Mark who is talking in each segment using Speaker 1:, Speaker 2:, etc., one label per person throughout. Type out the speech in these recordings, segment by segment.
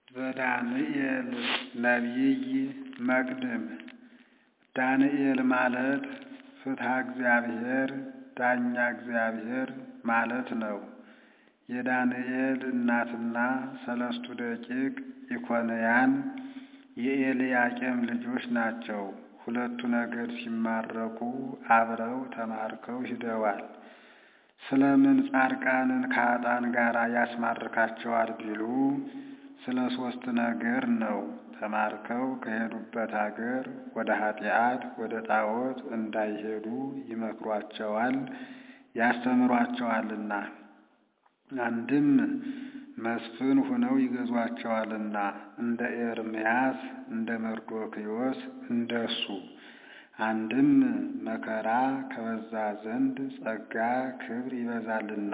Speaker 1: ዘዳንኤል ነቢይ መቅድም ዳንኤል ማለት ፍትሐ እግዚአብሔር ዳኛ እግዚአብሔር ማለት ነው። የዳንኤል እናትና ሰለስቱ ደቂቅ ኢኮንያን የኤልያቄም ልጆች ናቸው። ሁለቱ ነገድ ሲማረኩ አብረው ተማርከው ሂደዋል። ስለምን ጻድቃንን ከኃጥአን ጋር ያስማርካቸዋል ቢሉ ስለ ሦስት ነገር ነው። ተማርከው ከሄዱበት አገር ወደ ኃጢአት ወደ ጣዖት እንዳይሄዱ ይመክሯቸዋል፣ ያስተምሯቸዋልና። አንድም መስፍን ሁነው ይገዟቸዋልና እንደ ኤርምያስ እንደ መርዶክዮስ እንደሱ። አንድም መከራ ከበዛ ዘንድ ጸጋ ክብር ይበዛልና።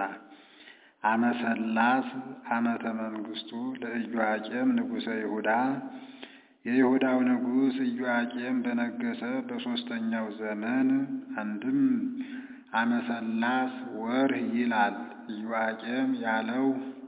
Speaker 1: አመሰላስ ዓመተ መንግሥቱ ለኢዮአቄም ንጉሠ ይሁዳ የይሁዳው ንጉሥ ኢዮአቄም በነገሰ በሦስተኛው ዘመን አንድም አመሰላስ ወርህ ይላል። ኢዮአቄም ያለው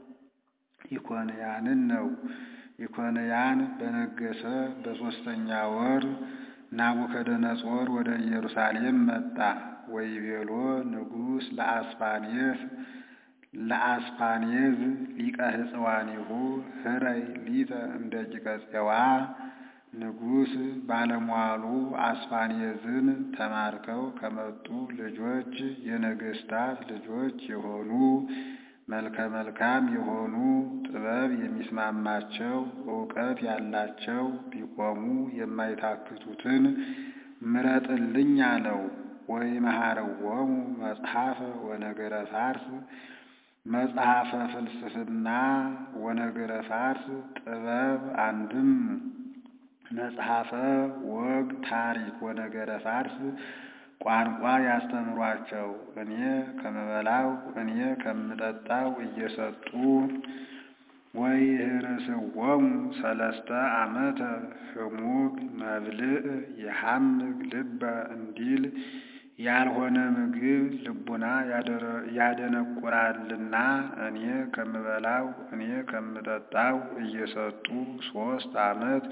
Speaker 1: ኢኮንያንን ነው። ኢኮንያን በነገሰ በሦስተኛ ወር ናቡከደነጾር ወደ ኢየሩሳሌም መጣ። ወይቤሎ ንጉሥ ለአስፋኔስ ለአስፋኔዝ ሊቀ ሕፅዋኒሁ ህረይ ሊተ እንደ ቂቀፄዋ ንጉሥ ባለሟሉ አስፋኔዝን ተማርከው ከመጡ ልጆች የነገሥታት ልጆች የሆኑ መልከ መልካም የሆኑ ጥበብ የሚስማማቸው እውቀት ያላቸው ቢቆሙ የማይታክቱትን ምረጥልኝ አለው። ወይ መሐረዎሙ መጽሐፈ ወነገረ ፋርስ መጽሐፈ ፍልስፍና ወነገረ ፋርስ ጥበብ አንድም መጽሐፈ ወግ ታሪክ ወነገረ ፋርስ ቋንቋ ያስተምሯቸው እኔ ከምበላው እኔ ከምጠጣው እየሰጡ ወይ ህርስዎሙ ሰለስተ ዓመተ ህሙግ መብልዕ የሐምግ ልበ እንዲል ያልሆነ ምግብ ልቡና ያደነቁራልና እኔ ከምበላው እኔ ከምጠጣው እየሰጡ ሦስት ዓመት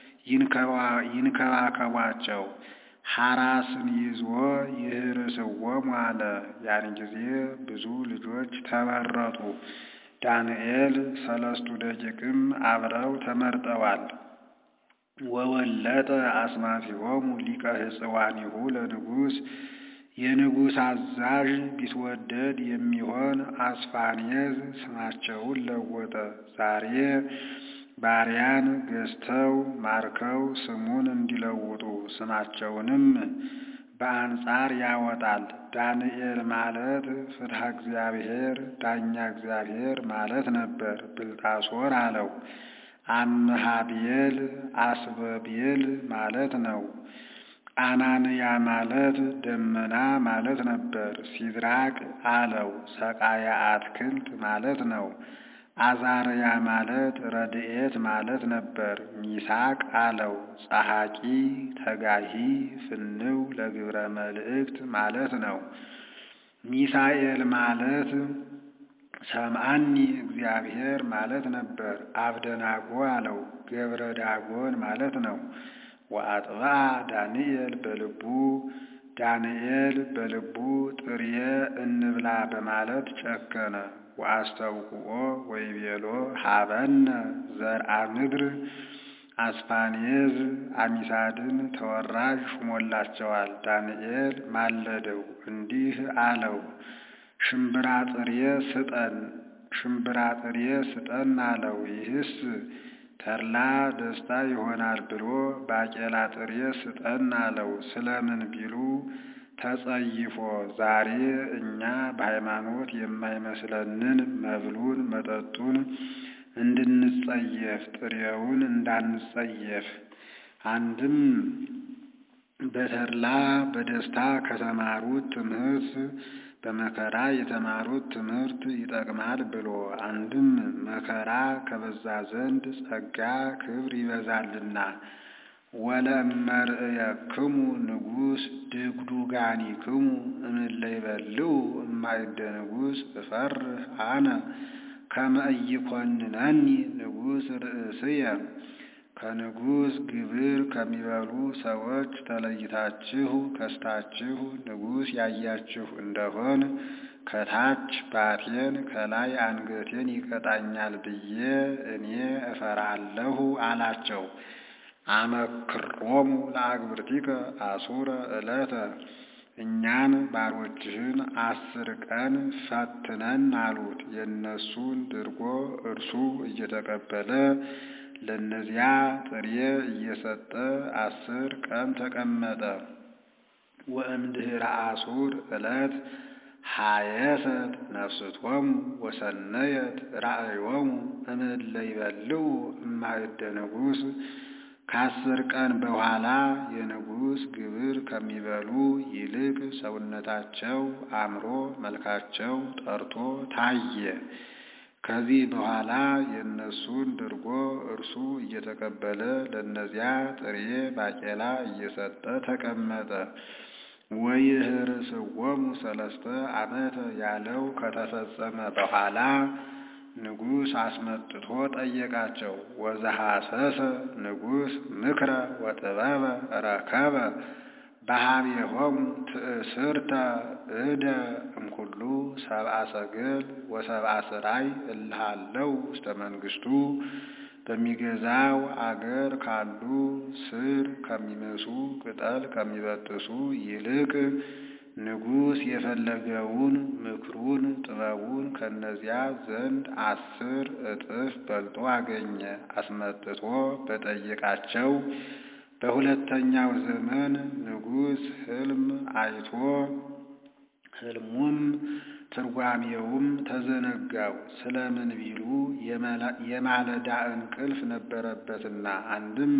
Speaker 1: ይንከባከቧቸው። ሐራስን ይዞ ይህርስዎሙ አለ። ያን ጊዜ ብዙ ልጆች ተመረጡ። ዳንኤል ሰለስቱ ደቂቅም አብረው ተመርጠዋል። ወወለጠ አስማቲሆሙ ሊቀ ሕፅዋኒሁ ለንጉሥ የንጉሥ አዛዥ ቢትወደድ የሚሆን አስፋኔዝ ስማቸውን ለወጠ። ዛሬ ባሪያን ገዝተው ማርከው ስሙን እንዲለውጡ ስማቸውንም በአንጻር ያወጣል። ዳንኤል ማለት ፍትሐ እግዚአብሔር ዳኛ እግዚአብሔር ማለት ነበር። ብልጣሶር አለው። አምሃቤል አስበቤል ማለት ነው። አናንያ ማለት ደመና ማለት ነበር። ሲድራቅ አለው። ሰቃያ አትክልት ማለት ነው። አዛርያ ማለት ረድኤት ማለት ነበር። ሚሳቅ አለው። ጸሐቂ ተጋሂ ፍንው ለግብረ መልእክት ማለት ነው። ሚሳኤል ማለት ሰምአኒ እግዚአብሔር ማለት ነበር። አብደናጎ አለው። ገብረ ዳጎን ማለት ነው። ወአጥብዓ ዳንኤል በልቡ ዳንኤል በልቡ ጥርየ እንብላ በማለት ጨከነ። ወአስተውቅኦ ወይቤሎ ሀበነ ዘርአ ምድር አስፋኔዝ አሚሳድን ተወራጅ ሹሞላቸዋል። ዳንኤል ማለደው እንዲህ አለው፣ ሽምብራ ጥሬ ስጠን፣ ሽምብራ ጥሬ ስጠን አለው። ይህስ ተድላ ደስታ ይሆናል ብሎ ባቄላ ጥሬ ስጠን አለው። ስለምን ቢሉ ተጸይፎ ዛሬ እኛ በሃይማኖት የማይመስለንን መብሉን መጠጡን እንድንጸየፍ ጥሬውን እንዳንጸየፍ አንድም በተድላ በደስታ ከተማሩት ትምህርት በመከራ የተማሩት ትምህርት ይጠቅማል ብሎ አንድም መከራ ከበዛ ዘንድ ጸጋ ክብር ይበዛልና ወለእመርእየክሙ ንጉሥ ድግዱጋኒክሙ እምእለ ይበልዑ እማእደ ንጉሥ እፈርህ አነ ከመ ኢይኰንነኒ ንጉሥ ርእስየ ከንጉሥ ግብር ከሚበሉ ሰዎች ተለይታችሁ ከስታችሁ ንጉሥ ያያችሁ እንደሆን ከታች ባቴን ከላይ አንገቴን ይቀጣኛል ብዬ እኔ እፈራለሁ አላቸው። አመክሮሙ ለአግብርቲከ አሱረ ዕለተ እኛን ባሮችህን አስር ቀን ፈትነን አሉት። የእነሱን ድርጎ እርሱ እየተቀበለ ለእነዚያ ጥሬ እየሰጠ አስር ቀን ተቀመጠ። ወእምድኅረ አሱር ዕለት ሀየሰት ነፍስቶሙ ወሰነየት ራእዮሙ እምእለ ይበልዑ እማእደ ንጉሥ ከአስር ቀን በኋላ የንጉሥ ግብር ከሚበሉ ይልቅ ሰውነታቸው አምሮ መልካቸው ጠርቶ ታየ። ከዚህ በኋላ የእነሱን ድርጎ እርሱ እየተቀበለ ለእነዚያ ጥሬ ባቄላ እየሰጠ ተቀመጠ። ወይህርስዎሙ ሰለስተ ዓመተ ያለው ከተፈጸመ በኋላ ንጉሥ አስመጥቶ ጠየቃቸው። ወዘሐሰሰ ንጉሥ ምክረ ወጥበበ ረከበ በኀቤሆሙ ትእስርተ እደ እምኩሉ ሰብአ ሰገል ወሰብአ ስራይ እልሃለው ውስተ መንግሥቱ በሚገዛው አገር ካሉ ስር ከሚመሱ ቅጠል ከሚበጥሱ ይልቅ ንጉሥ የፈለገውን ምክሩን ጥበቡን ከእነዚያ ዘንድ አስር እጥፍ በልጦ አገኘ። አስመጥቶ በጠየቃቸው በሁለተኛው ዘመን ንጉሥ ሕልም አይቶ ሕልሙም ትርጓሜውም ተዘነጋው። ስለምን ቢሉ የማለዳ እንቅልፍ ነበረበትና። አንድም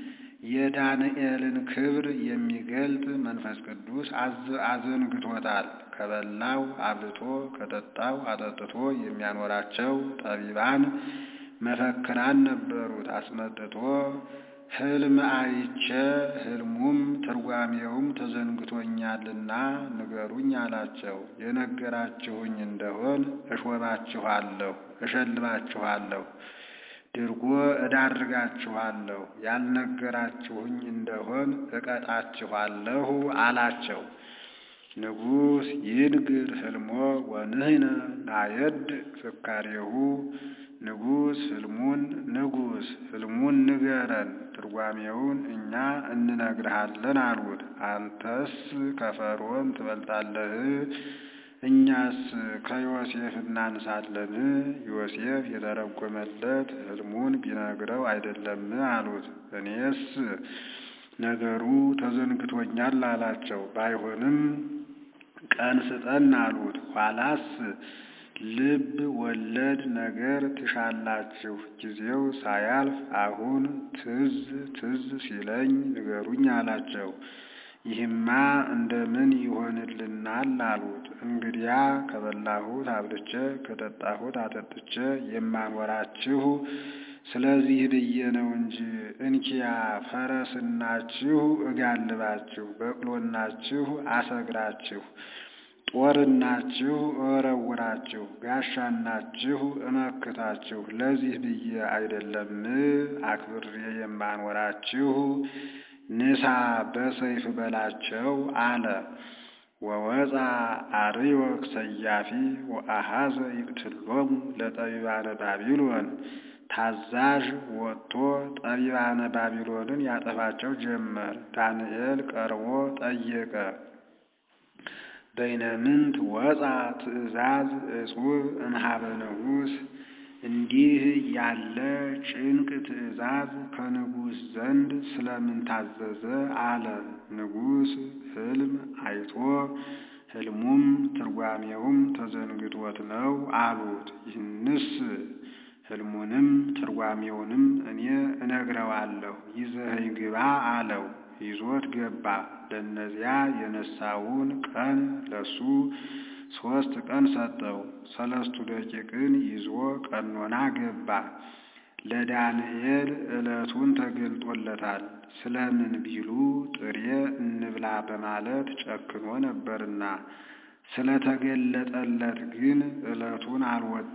Speaker 1: የዳንኤልን ክብር የሚገልጥ መንፈስ ቅዱስ አዘንግቶታል። ከበላው አብልቶ ከጠጣው አጠጥቶ የሚያኖራቸው ጠቢባን መፈክራን ነበሩት። አስመጥቶ ሕልም አይቼ ሕልሙም ትርጓሜውም ተዘንግቶኛልና ንገሩኝ አላቸው። የነገራችሁኝ እንደሆን እሾማችኋለሁ፣ እሸልማችኋለሁ፣ ድርጎ እዳርጋችኋለሁ። ያልነገራችሁኝ እንደሆን እቀጣችኋለሁ አላቸው። ንጉሥ ይንግር ሕልሞ ወንህነ ናየድ ፍካሬሁ ንጉሥ ሕልሙን ንጉሥ ሕልሙን ንገረን ትርጓሜውን እኛ እንነግርሃለን አሉት። አንተስ ከፈርዖን ትበልጣለህ፣ እኛስ ከዮሴፍ እናንሳለን። ዮሴፍ የተረጎመለት ሕልሙን ቢነግረው አይደለም አሉት። እኔስ ነገሩ ተዘንግቶኛል አላቸው። ባይሆንም ቀን ስጠን አሉት። ኋላስ ልብ ወለድ ነገር ትሻላችሁ፣ ጊዜው ሳያልፍ አሁን ትዝ ትዝ ሲለኝ ንገሩኝ አላቸው። ይህማ እንደምን ይሆንልናል አሉት። እንግዲያ ከበላሁት አብልቼ ከጠጣሁት አጠጥቼ የማኖራችሁ ስለዚህ ብዬ ነው እንጂ እንኪያ ፈረስናችሁ እጋልባችሁ፣ በቅሎናችሁ አሰግራችሁ ጦርናችሁ እወረውራችሁ ጋሻናችሁ እመክታችሁ ለዚህ ብዬ አይደለም አክብሬ የማኖራችሁ። ንሳ በሰይፍ በላቸው አለ። ወወፃ አርዮክ ሰያፊ ወአሃዘ ይቅትሎሙ ለጠቢባነ ባቢሎን ታዛዥ ወጥቶ ጠቢባነ ባቢሎንን ያጠፋቸው ጀመር። ዳንኤል ቀርቦ ጠየቀ። በይነምንት ወፃ ትእዛዝ እጹብ እምኀበ ንጉሥ እንዲህ ያለ ጭንቅ ትእዛዝ ከንጉሥ ዘንድ ስለምን ታዘዘ? አለ። ንጉሥ ሕልም አይቶ ሕልሙም ትርጓሜውም ተዘንግቶት ነው አሉት። ይህንስ ሕልሙንም ትርጓሜውንም እኔ እነግረዋለሁ፣ ይዘኸኝ ግባ አለው። ይዞት ገባ። ለእነዚያ የነሳውን ቀን ለሱ ሦስት ቀን ሰጠው። ሰለስቱ ደቂቅን ይዞ ቀኖና ገባ። ለዳንኤል ዕለቱን ተገልጦለታል። ስለምን ቢሉ ጥሬ እንብላ በማለት ጨክኖ ነበርና፣ ስለተገለጠለት ግን ዕለቱን አልወጣም።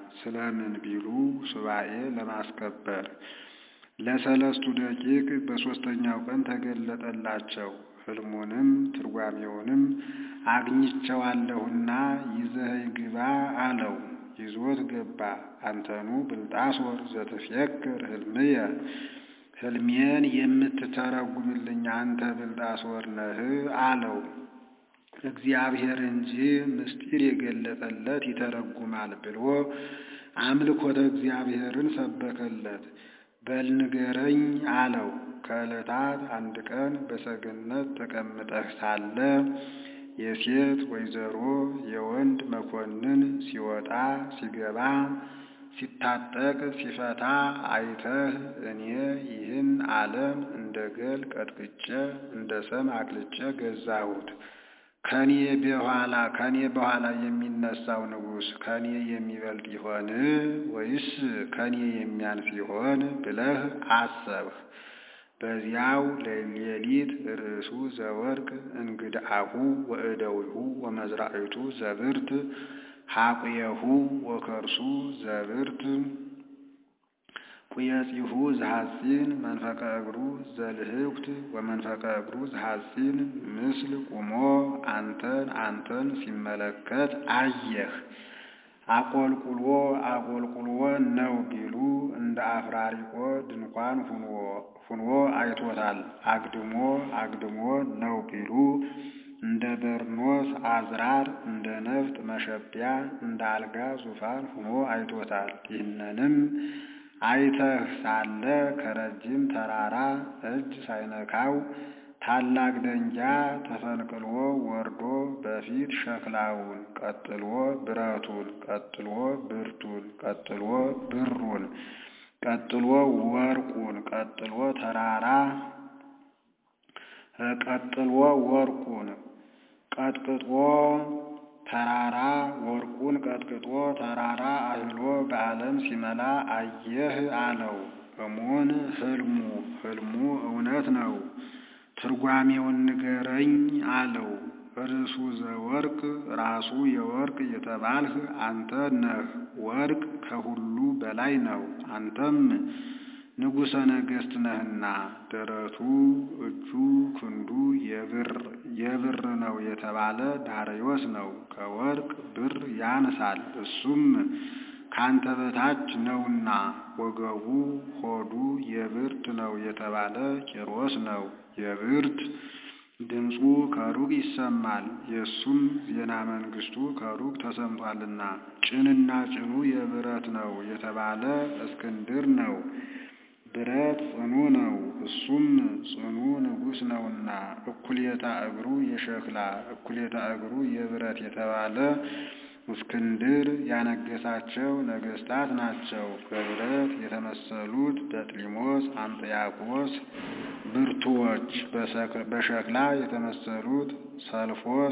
Speaker 1: ስለምን ቢሉ ሱባኤ ለማስከበር ለሰለስቱ ደቂቅ በሦስተኛው ቀን ተገለጠላቸው። ሕልሙንም ትርጓሜውንም አግኝቸዋለሁና ይዘኸኝ ግባ አለው። ይዞት ገባ። አንተኑ ብልጣሶር ዘትፍየክር ሕልምየ ሕልሜን የምትተረጉምልኝ አንተ ብልጣሶር ነህ አለው። እግዚአብሔር እንጂ ምስጢር የገለጠለት ይተረጉማል ብሎ አምልኮተ እግዚአብሔርን ሰበከለት። በል ንገረኝ አለው። ከዕለታት አንድ ቀን በሰገነት ተቀምጠህ ሳለ የሴት ወይዘሮ የወንድ መኮንን ሲወጣ ሲገባ ሲታጠቅ ሲፈታ አይተህ እኔ ይህን ዓለም እንደ ገል ቀጥቅጬ እንደ ሰም አቅልጬ ገዛሁት ከኔ በኋላ ከኔ በኋላ የሚነሳው ንጉሥ ከኔ የሚበልጥ ይሆን ወይስ ከኔ የሚያንስ ይሆን ብለህ አሰብህ። በዚያው ሌሊት ርእሱ ዘወርቅ እንግድአሁ ወእደዊሁ ወመዝራዒቱ ዘብርት ሐቁየሁ ወከርሱ ዘብርት ቁየጺሁ ዘሐጺን መንፈቀ እግሩ ዘልህኩት ወመንፈቀ እግሩ ዘሐጺን ምስል ቁሞ አንተን አንተን ሲመለከት አየህ። አቆልቁሎ አቆልቁሎ ነው ቢሉ እንደ አፍራሪቆ ድንኳን ሁኖ አይቶታል። አግድሞ አግድሞ ነው ቢሉ እንደ በርኖስ አዝራር እንደ ነፍጥ መሸቢያ እንደ አልጋ ዙፋን ሁኖ አይቶታል። ይህንንም አይተህ ሳለ ከረጅም ተራራ እጅ ሳይነካው ታላቅ ደንጃ ተፈንቅሎ ወርዶ በፊት ሸክላውን፣ ቀጥሎ ብረቱን፣ ቀጥሎ ብርቱን፣ ቀጥሎ ብሩን፣ ቀጥሎ ወርቁን፣ ቀጥሎ ተራራ ቀጥሎ ወርቁን ቀጥቅጦ ተራራ ወርቁን ቀጥቅጦ ተራራ አህሎ በዓለም ሲመላ አየህ አለው። እሙን ሕልሙ ሕልሙ እውነት ነው። ትርጓሜውን ንገረኝ አለው። ርዕሱ ዘወርቅ ራሱ የወርቅ የተባልህ አንተ ነህ። ወርቅ ከሁሉ በላይ ነው። አንተም ንጉሠ ነገሥት ነህና ደረቱ፣ እጁ፣ ክንዱ የብር የብር ነው የተባለ ዳርዮስ ነው። ከወርቅ ብር ያንሳል። እሱም ካንተ በታች ነውና ወገቡ ሆዱ የብርት ነው የተባለ ቂሮስ ነው። የብርት ድምፁ ከሩቅ ይሰማል። የእሱም ዜና መንግስቱ ከሩቅ ተሰምቷልና። ጭንና ጭኑ የብረት ነው የተባለ እስክንድር ነው። ብረት ጽኑ ነው። እሱም ጽኑ ንጉሥ ነውና እኩሌታ እግሩ የሸክላ እኩሌታ እግሩ የብረት የተባለ እስክንድር ያነገሳቸው ነገስታት ናቸው። በብረት የተመሰሉት በጥሊሞስ፣ አንጥያቆስ ብርቱዎች፣ በሸክላ የተመሰሉት ሰልፎስ፣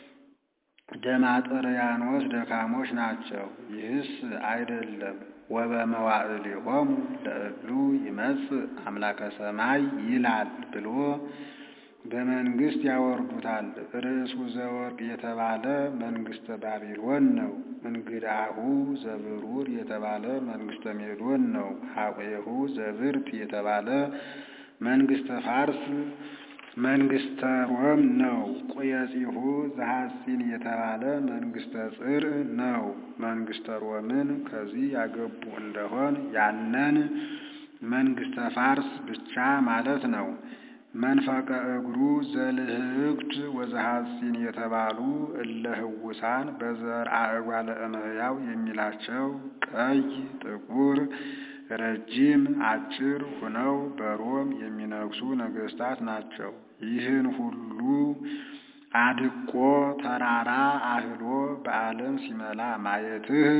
Speaker 1: ደማጥርያኖስ ደካሞች ናቸው። ይህስ አይደለም ወበመዋዕሊሆሙ ለእሉ ይመጽእ አምላከ ሰማይ ይላል ብሎ በመንግስት ያወርዱታል። ርዕሱ ዘወርቅ የተባለ መንግስተ ባቢሎን ነው። እንግዳሁ ዘብሩር የተባለ መንግስተ ሜዶን ነው። ሐቆሁ ዘብርት የተባለ መንግስተ ፋርስ መንግስተ ሮም ነው። ቁየጺሁ ዘሐጺን የተባለ መንግስተ ጽር ነው። መንግስተ ሮምን ከዚህ ያገቡ እንደሆን ያነን መንግስተ ፋርስ ብቻ ማለት ነው። መንፈቀ እግሩ ዘልህክት ወዘሐጺን የተባሉ እለ ህውሳን በዘርአ እጓለ እመሕያው የሚላቸው ቀይ፣ ጥቁር፣ ረጅም፣ አጭር ሁነው በሮም የሚነግሱ ነገስታት ናቸው። ይህን ሁሉ አድቆ ተራራ አህሎ በዓለም ሲመላ ማየትህ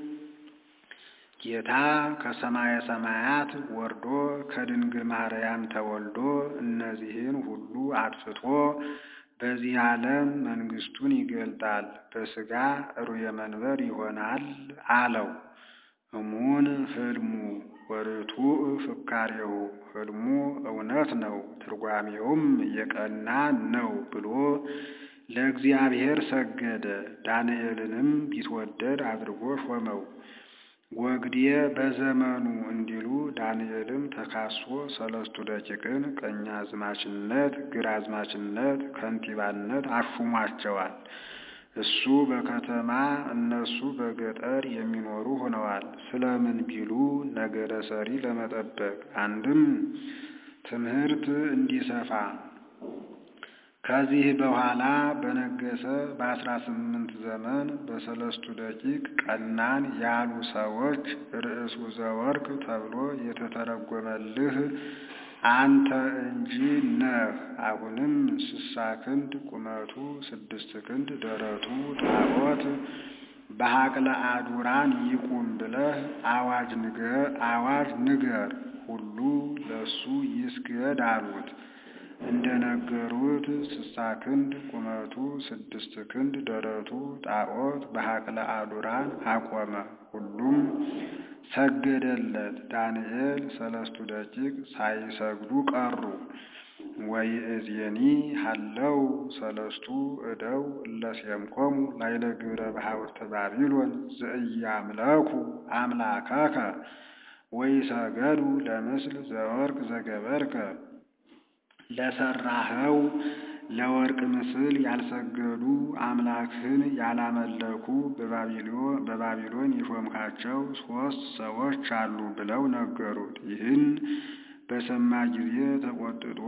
Speaker 1: ጌታ ከሰማየ ሰማያት ወርዶ ከድንግል ማርያም ተወልዶ እነዚህን ሁሉ አጥፍቶ በዚህ ዓለም መንግስቱን ይገልጣል፣ በሥጋ ሩየ መንበር ይሆናል አለው። እሙን ህልሙ ወርቱዕ ፍካሬሁ ህልሙ እውነት ነው፣ ትርጓሜውም የቀና ነው ብሎ ለእግዚአብሔር ሰገደ። ዳንኤልንም ቢትወደድ አድርጎ ሾመው። ወግዴ በዘመኑ እንዲሉ ዳንኤልም ተካሶ ሰለስቱ ደቂቅን ቀኛዝማችነት፣ ግራዝማችነት፣ ከንቲባነት አሹሟቸዋል። እሱ በከተማ እነሱ በገጠር የሚኖሩ ሆነዋል። ስለምን ቢሉ ነገረ ሰሪ ለመጠበቅ አንድም ትምህርት እንዲሰፋ ከዚህ በኋላ በነገሰ በአስራ ስምንት ዘመን በሰለስቱ ደቂቅ ቀናን ያሉ ሰዎች ርዕሱ ዘወርቅ ተብሎ የተተረጎመልህ አንተ እንጂ ነህ። አሁንም ስሳ ክንድ ቁመቱ ስድስት ክንድ ደረቱ ጣዖት በሀቅለ አዱራን ይቁም ብለህ አዋጅ ንገር አዋጅ ንገር ሁሉ ለሱ ይስገድ አሉት። እንደነገሩት ስሳ ክንድ ቁመቱ ስድስት ክንድ ደረቱ ጣዖት በሀቅለ አዱራን አቆመ። ሁሉም ሰገደለት። ዳንኤል ሰለስቱ ደቂቅ ሳይሰግዱ ቀሩ። ወይእዜኒ ሀለው ሰለስቱ እደው እለሴምኮሙ ላይለ ግብረ ባሕውርተ ባቢሎን ዘኢያምለኩ አምላከከ ወይሰገዱ ለምስል ዘወርቅ ዘገበርከ ለሰራኸው ለወርቅ ምስል ያልሰገዱ አምላክህን ያላመለኩ በባቢሎን የሾምካቸው ሦስት ሰዎች አሉ ብለው ነገሩት። ይህን በሰማ ጊዜ ተቆጥቶ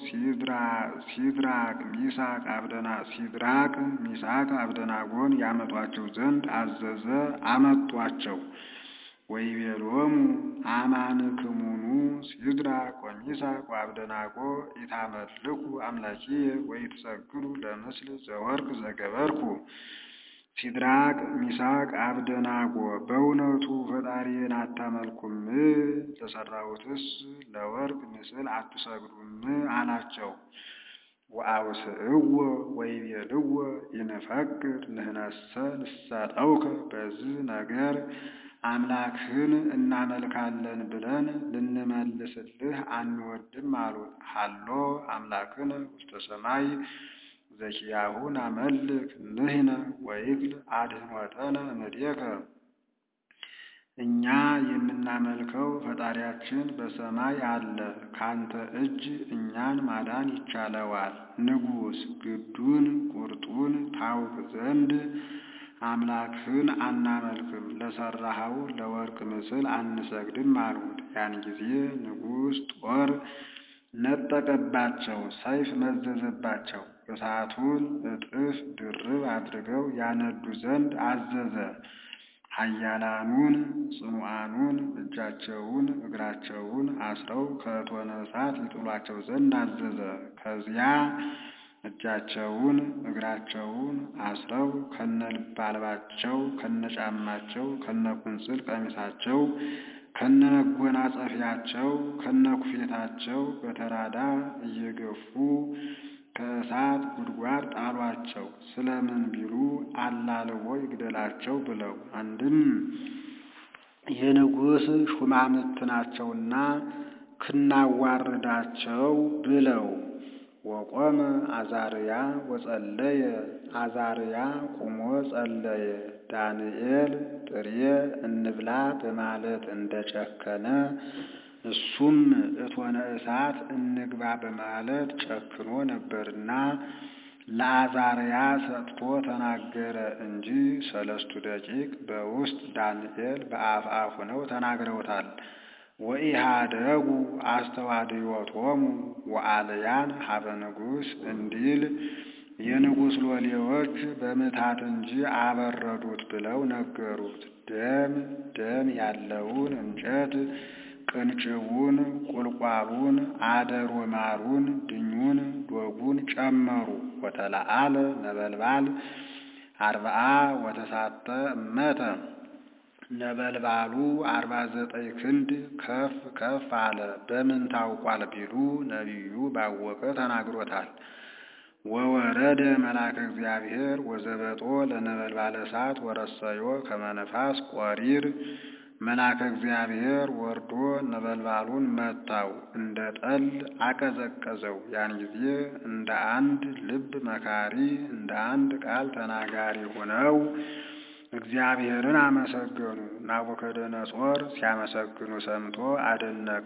Speaker 1: ሲድራቅ ሚሳቅ አብደና ሲድራቅ ሚሳቅ አብደናጎን ያመጧቸው ዘንድ አዘዘ። አመጧቸው። ወይቤሎሙ አማንክሙኑ ሲድራቅ ወሚሳቅ ወአብደናጎ ኢታመልኩ አምላኪየ ወኢትሰግዱ ለምስል ዘወርቅ ዘገበርኩ። ሲድራቅ ሚሳቅ አብደናጎ በእውነቱ ፈጣሪዬን አታመልኩም? ለሠራሁትስ ለወርቅ ምስል አትሰግዱም? አላቸው። ወአውስእዎ ወይቤልዎ ይንፈቅድ ንሕነሰ ንሰጠውከ በዚህ ነገር አምላክህን እናመልካለን ብለን ልንመልስልህ አንወድም አሉት። ሀሎ አምላክነ ውስተ ሰማይ ዘኪያሁ ናመልክ ንሕነ ወይክል አድኅኖተነ እምኔከ። እኛ የምናመልከው ፈጣሪያችን በሰማይ አለ፣ ካንተ እጅ እኛን ማዳን ይቻለዋል። ንጉሥ ግዱን ቁርጡን ታውቅ ዘንድ አምላክህን አናመልክም፣ ለሠራኸው ለወርቅ ምስል አንሰግድም አሉት። ያን ጊዜ ንጉሥ ጦር ነጠቀባቸው፣ ሰይፍ መዘዘባቸው። እሳቱን እጥፍ ድርብ አድርገው ያነዱ ዘንድ አዘዘ። ኃያላኑን ጽኑዓኑን እጃቸውን እግራቸውን አስረው ከእቶነ እሳት ይጥሏቸው ዘንድ አዘዘ። ከዚያ እጃቸውን እግራቸውን አስረው ከነልባልባቸው ከነጫማቸው ከነቁንጽል ቀሚሳቸው ከነመጎናጸፊያቸው ከነኩፌታቸው በተራዳ እየገፉ ከእሳት ጉድጓድ ጣሏቸው። ስለምን ቢሉ አላልቦ ይግደላቸው ብለው። አንድም የንጉሥ ሹማምንት ናቸውና ክናዋርዳቸው ብለው። ወቆመ አዛርያ ወጸለየ። አዛርያ ቁሞ ጸለየ። ዳንኤል ጥሬ እንብላ በማለት እንደጨከነ እሱም እቶነ እሳት እንግባ በማለት ጨክኖ ነበርና ለአዛርያ ሰጥቶ ተናገረ እንጂ ሰለስቱ ደቂቅ በውስጥ ዳንኤል በአፍአ ሆነው ተናግረውታል። ወኢሃደጉ አስተዋድዮቶሙ ወአልያን ሀበ ንጉሥ እንዲል የንጉሥ ሎሌዎች በምታት እንጂ አበረዱት ብለው ነገሩት። ደም ደም ያለውን እንጨት ቅንጭቡን፣ ቁልቋሉን፣ አደሮ ማሩን፣ ድኙን፣ ዶጉን ጨመሩ። ወተለአለ ነበልባል አርብዓ ወተሳተ እመተ ነበልባሉ አርባ ዘጠኝ ክንድ ከፍ ከፍ አለ። በምን ታውቋል ቢሉ ነቢዩ ባወቀ ተናግሮታል። ወወረደ መልአከ እግዚአብሔር ወዘበጦ ለነበልባለ እሳት ወረሰዮ ከመነፋስ ቆሪር መልአከ እግዚአብሔር ወርዶ ነበልባሉን መታው፣ እንደ ጠል አቀዘቀዘው። ያን ጊዜ እንደ አንድ ልብ መካሪ እንደ አንድ ቃል ተናጋሪ ሆነው እግዚአብሔርን አመሰገኑ። ናቡከደነጾር ሲያመሰግኑ ሰምቶ አደነቀ።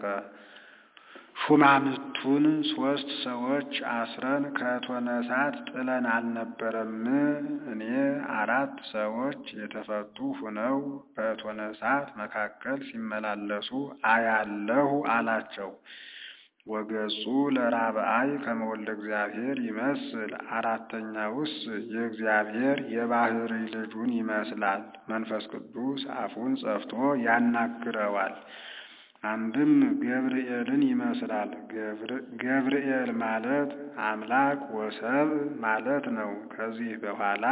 Speaker 1: ሹማምቱን ሶስት ሰዎች አስረን ከእቶነ እሳት ጥለን አልነበረም? እኔ አራት ሰዎች የተፈቱ ሁነው በእቶነ እሳት መካከል ሲመላለሱ አያለሁ አላቸው። ወገጹ ለራብአይ ከመወልደ እግዚአብሔር ይመስል፣ አራተኛውስ የእግዚአብሔር የባህሪ ልጁን ይመስላል። መንፈስ ቅዱስ አፉን ጸፍቶ ያናግረዋል። አንድም ገብርኤልን ይመስላል። ገብርኤል ማለት አምላክ ወሰብ ማለት ነው። ከዚህ በኋላ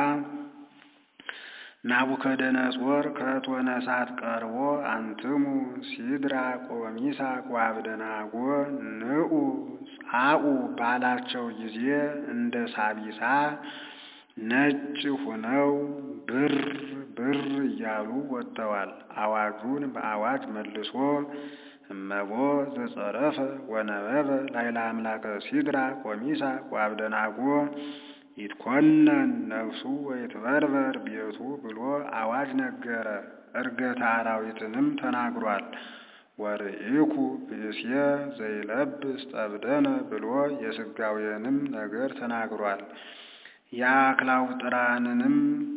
Speaker 1: ናቡከደነጾር ከእቶነ እሳት ቀርቦ አንትሙ ሲድራቅ ወሚሳቅ ወአብደናጎ ንዑ ጻኡ ባላቸው ጊዜ እንደ ሳቢሳ ነጭ ሁነው ብር ብር እያሉ ወጥተዋል። አዋጁን በአዋጅ መልሶ እመቦ ዘጸረፈ ወነበበ ላይለ አምላከ ሲድራቅ ወሚሳቅ ወአብደናጎ ይትኮነን ነፍሱ ወይትበርበር ቤቱ ብሎ አዋጅ ነገረ። ዕርገተ አራዊትንም ተናግሯል። ወርኢኩ ብእስየ ዘይለብስ ጠብደነ ብሎ የሥጋዌንም ነገር ተናግሯል። የአክላውጥራንንም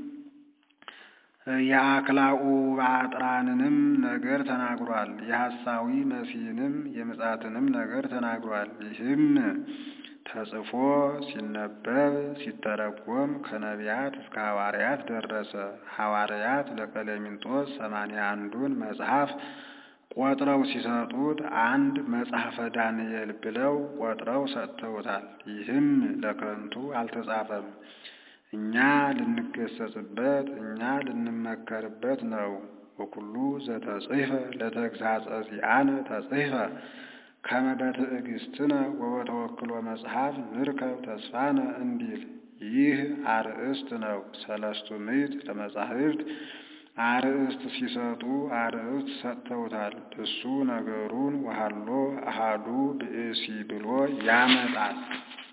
Speaker 1: የአክላኡ ባጥራንንም ነገር ተናግሯል። የሐሳዊ መሲንም የምጻትንም ነገር ተናግሯል። ይህም ተጽፎ ሲነበብ ሲተረጎም ከነቢያት እስከ ሐዋርያት ደረሰ። ሐዋርያት ለቀሌምንጦስ ሰማንያ አንዱን መጽሐፍ ቆጥረው ሲሰጡት አንድ መጽሐፈ ዳንኤል ብለው ቆጥረው ሰጥተውታል። ይህም ለከንቱ አልተጻፈም። እኛ ልንገሰጽበት እኛ ልንመከርበት ነው። ወኩሉ ዘተጽሕፈ ለተግሳጸ ዚአነ ተጽሕፈ ከመ በትዕግስትነ ወበተወክሎ መጽሐፍ ንርከብ ተስፋነ እንዲል ይህ አርእስት ነው። ሰለስቱ ምዕት ለመጻሕፍት አርእስት ሲሰጡ አርእስት ሰጥተውታል። እሱ ነገሩን ወሀሎ አሃዱ ብእሲ ብሎ ያመጣል።